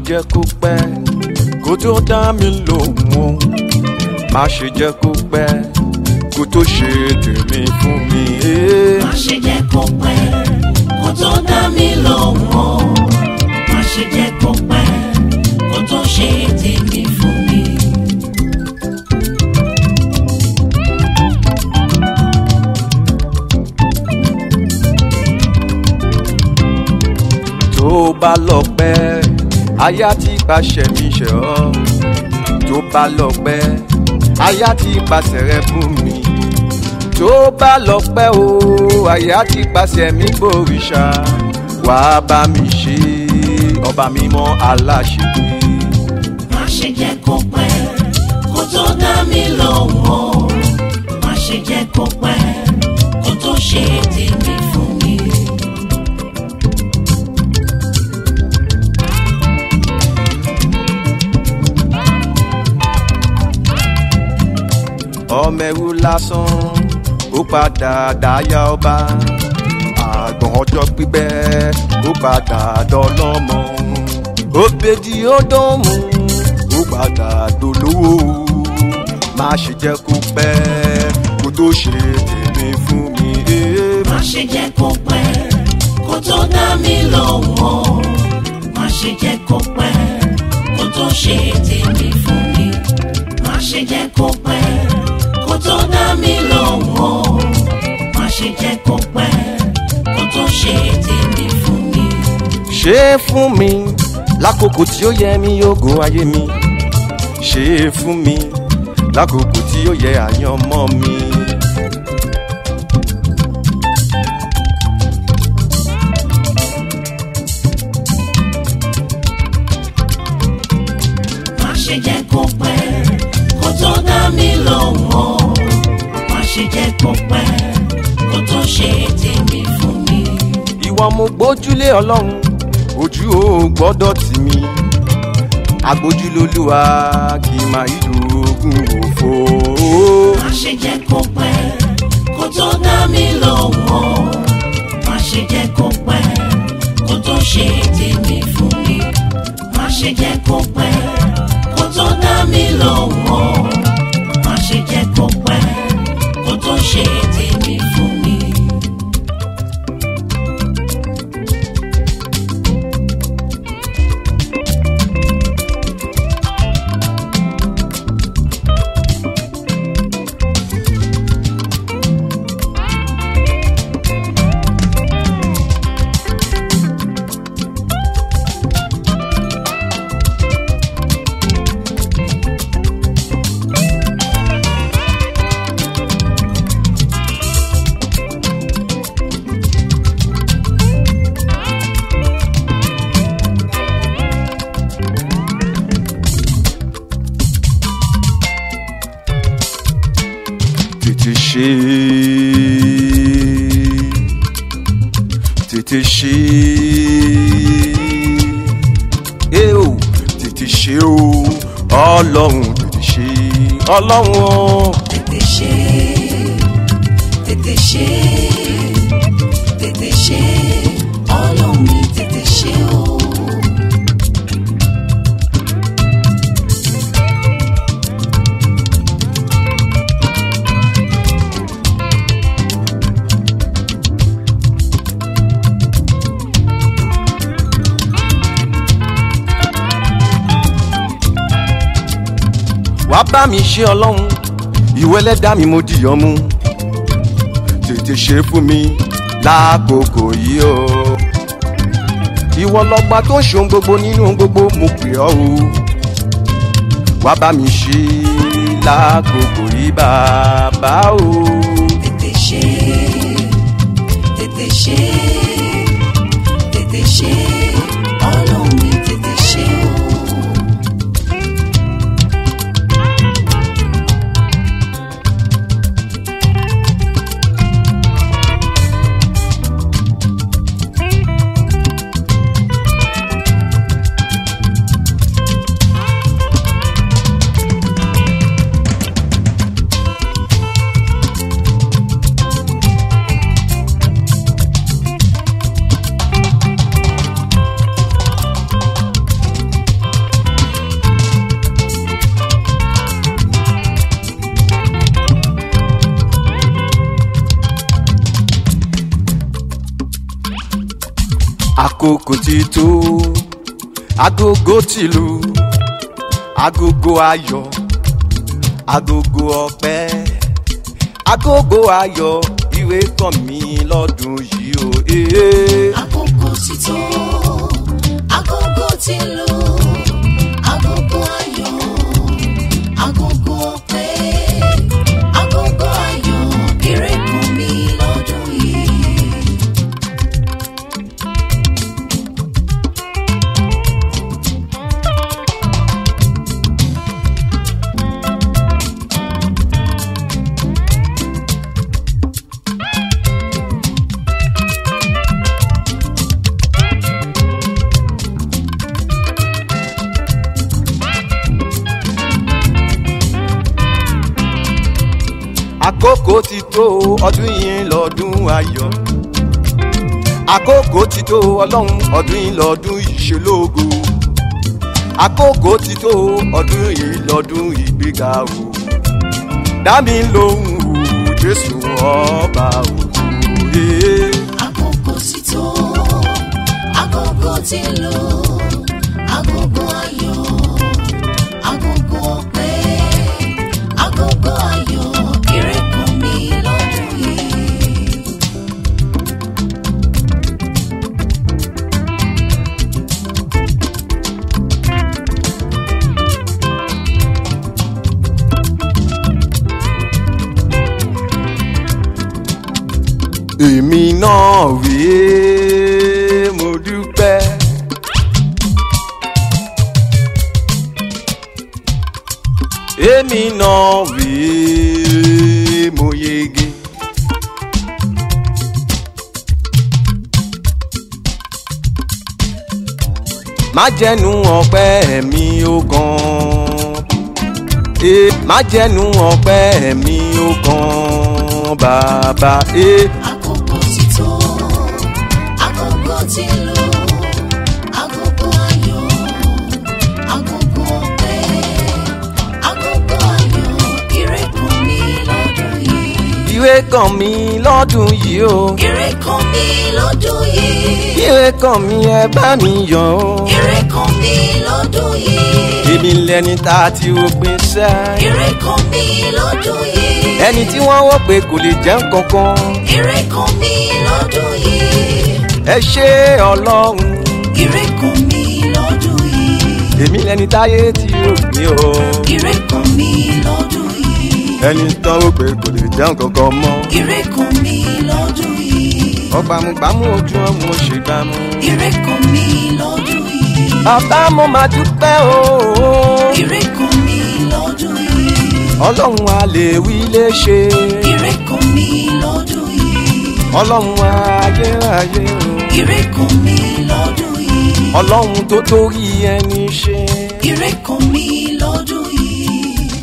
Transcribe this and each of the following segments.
jẹ́ kó pẹ́ kó tó dá mi lóhùn o má ṣe jẹ́ kó pẹ́ kó tó ṣe tèmi fún mi. eh. má ṣe jẹ́ kó pẹ́ kó tó dá mi lóhùn o má ṣe jẹ́ kó pẹ́ kó tó ṣe tèmi fún mi. tó bá lọ pẹ́ aya ti pàṣẹ mi ṣe ọ́ tó bá lọ pẹ́ aya ti pàṣẹ rẹ fún mi tó bá lọ pẹ́ o aya ti pàṣẹ mi bòrìṣà wàá bá mi ṣe ọba mímọ́ aláṣepé. má ṣe jẹ́ kó pẹ́ kó tó dá mi lóhùn o má ṣe jẹ́ kó pẹ́ kó tó ṣe tèmi fún mi. ọmọ ẹrú lásán ó padà dáyà ọba àgbọ̀n ọjọ́ pípẹ́ ó padà dọ́lọ́mọ òbèdì ó dánmù ó padà dolówó má ṣe jẹ́ kó pẹ́ kó tó ṣe tèmi fún mi. eh. má ṣe jẹ́ kó pẹ́ kó tó dá mi lóhùn o má ṣe jẹ́ kó pẹ́ kó tó ṣe tèmi fún mi má ṣe jẹ́ kó pẹ́ kó tó dá mi lóhùn o má ṣe jẹ́ kó pẹ́ kó tó ṣe tèmi fún mi. ṣe é fún mi lákòókò tí ó yẹ mí yóò ayé mi ṣe é fún mi lákòókò tí ó yẹ àyànmọ́ mi. má ṣe jẹ́ kó pẹ́ kó tó dá mi lóhùn o má ṣe jẹ́ kó pẹ́ kó tó ṣe tèmi fún mi. ìwọ mo gbójúlé ọlọ́run ojú ò gbọ́dọ̀ tì mí agbójúlólúwa kì í máa ìlú ogun òfo. má ṣe jẹ́ kó pẹ́ kó tó dá mi lóhùn o má ṣe jẹ́ kó pẹ́ kó tó ṣe tèmi fún mi má ṣe jẹ́ kó pẹ́ kó tó dá mi lóhùn o má ṣe jẹ́ kó pẹ́ kó tó ṣe tèmi fún mi. tètè ṣe tètè ṣe é o tètè ṣe o ọlọ́run tètè ṣe ọlọ́run o. tètè ṣe tètè ṣe tètè ṣe ọlọ́run mi tètè ṣe o. wàá bá mi ṣe ọlọ́run ìwé ẹlẹ́dàá mi mo dìyàn mú tètè ṣe fún mi lákòókò yìí o ìwọ lọgbà tó ń ṣe ohun gbogbo nínú ohun gbogbo mo pè ọ́ o wàá bá mi ṣe lákòókò yìí bàbá o. tètè ṣe tètè ṣe tètè ṣe ọlọ́run mi tètè ṣe o. àkókò ti tó agogo ti lù agogo ayọ̀ agogo ọpẹ́ agogo ayọ̀ ìwé kàn mí lọ́dún yìí o. ee. Àkókò ti tó, agogo ti lù, agogo ayọ̀, agogo ọpẹ́, agogo ayọ̀, ire kàn mí lọ́dún yìí. àkókò ti tó ọdún yìí lọ́dún ayọ̀ àkókò ti tó ọlọ́run ọdún yìí lọ́dún ìṣelógo àkókò ti tó ọdún yìí lọ́dún ìgbéga o dámi lóhùn o jésù ọba òkú ee. Àkókò ti tó, agogo ti lù, agogo ayọ̀, agogo ọpẹ́, agogo ayọ̀, ire kàn mí lọ́dún yìí. èmi náà rèé mo dúpẹ́. èmi náà rèé mo yege. má jẹnu ọpẹ́ mi ó gan. Eh, má jẹnu ọpẹ́ mi ó gan bàbá. Eh. Àkókò ti tó, agogo ti lù, agogo ayọ̀, agogo ọpẹ́, agogo ayọ̀, ire kàn mí lọ́dún yìí. ìwé kàn mí lọ́dún yìí o. Ire kàn mí lọ́dún yìí. ìwé kàn mí ẹ bá mi yọ̀ o. Ire kàn mí lọ́dún yìí. èmi lẹni tá a ti rògbìn sẹ́. Ire kàn mí lọ́dún yìí. ẹni tí wọ́n wọ́ pé kò lè jẹ́ nǹkankan. Ire kàn mí lọ́dún yìí. ẹ ṣe ọlọ́run. Ire kàn mí lọ́dún yìí. èmi lẹni táyé ti rògbìn o. Ire kàn mí lọ́dún yìí. ẹni tán rò pé kò lè jẹ́ nǹkankan mọ́. Ire kàn mí lọ́dún yìí. ọgbàmùgbàmù ojú ọmọ ṣègbàmù. Ire kàn mí lọ́dún yìí. bàbá mo máa dúpẹ́ o. Ire kàn mí lọ́dún yìí. ọlọ́run a lè wí lè ṣe. Ire kàn mí lọ́dún yìí. ọlọ́run ayérayé o. Ire kàn mí lọ́dún yìí. ọlọ́run tó torí ẹni ṣe. Ire kàn mí lọ́dún yìí.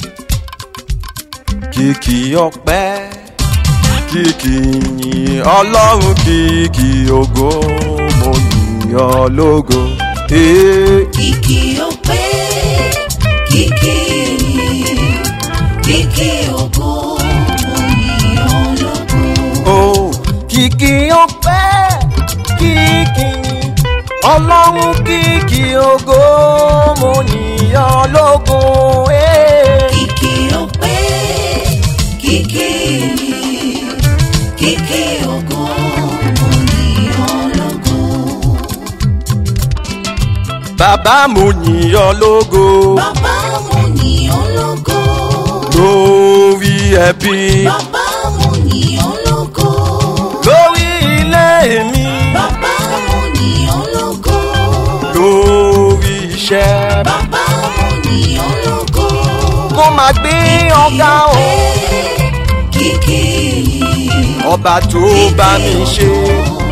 kìkì ọpẹ́ kìkì yìn ọlọ́run kìkì ògo mo yìn ọ́ lógo. Ee, Kìkì ọpẹ́, kìkì ìyìn, kìkì ògo, òyìn ológo. o kìkì ọpẹ́ kìkì yìn ọlọ́run kìkì ògo mo yìn ọ́ lógo. Ee. Kìkì ọpẹ́, kìkì ìyìn, kìkì ògo, òyìn ológo. bàbá mo yìn ọ́ lógo Bàbá mo yìn ológo. lórí ẹbí Bàbá mo yìn ológo. lórí ilé mi Bàbá mo yìn ológo. lórí iṣẹ́ Bàbá mo yìn ológo. mo máa gbé ọ̀gá o Kìkì ọba tó bá mi ṣe